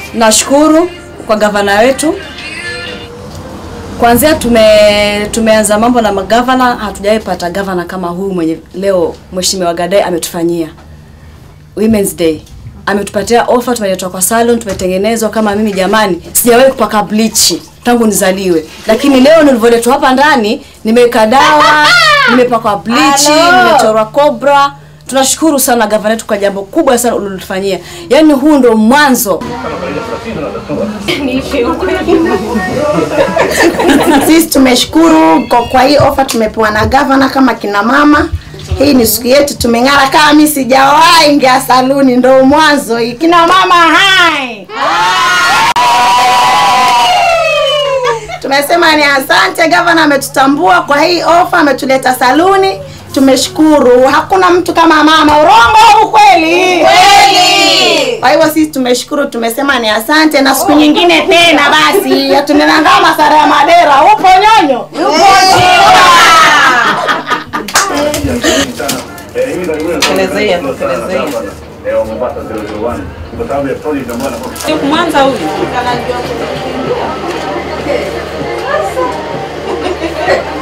nashukuru kwa gavana wetu kwanzia tume tumeanza mambo na magavana, hatujawahi pata gavana kama huyu mwenye leo Mheshimiwa Gadai ametufanyia Women's Day. Ametupatia ofa, tumeletwa kwa salon, tumetengenezwa kama mimi jamani, sijawahi kupaka bleach tangu nizaliwe, lakini leo nilivyoletwa hapa ndani nimeweka dawa, nimepakwa bleach, nimechorwa cobra. Tunashukuru sana gavana wetu kwa jambo kubwa sana ulilotufanyia, yaani huu ndo mwanzo Sisi tumeshukuru kwa, kwa hii ofa tumepewa na gavana kama kina mama. Hii ni siku yetu, tumeng'ara kama mimi sijawahi ingia saluni, ndo mwanzo hii. Kina mama hai, tumesema ni asante. Gavana ametutambua kwa hii ofa, ametuleta saluni, tumeshukuru. Hakuna mtu kama mama, urongo au kweli? Kweli. Kwa hivyo sisi tumeshukuru, tumesema ni asante, na siku nyingine tena basi tunenangaa masara ya Madera. Upo nyonyo? Upo Elezea, elezea. Mwanza huyu.